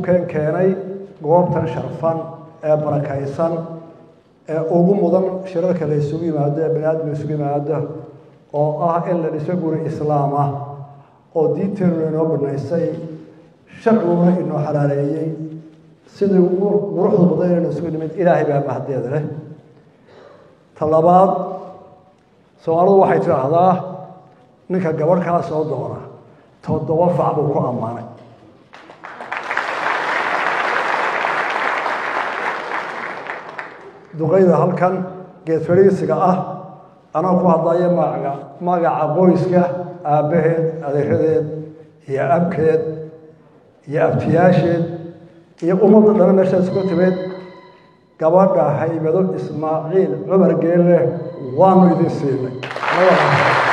keen keenay goobtan sharfan ee barakaysan ee ugu mudan shirarka la isugu yimaado ee bani aadamka isugu yimaado oo ah in la dhiso guri islaam ah oo diinteenuna inoo banaysay sharciguna inoo xalaaleeyey sidii ugu quruxda badan inaynu isugu nimid ilaahay baa mahaddeeda leh ta labaad soomaalidu waxay tidhaahdaa ninka gabadh kaa soo doona toddoba fac buu ku ammaanay duqayda halkan geed fadhiisiga ah anaa ku hadlaya magaca magaca qoyska aabbaheed adeeradeed iyo abkeed iyo abtiyaasheed iyo ummadda dhana meeshaas ku timid gabadha haybado ismaaciil cumar geelle waanu idin siinay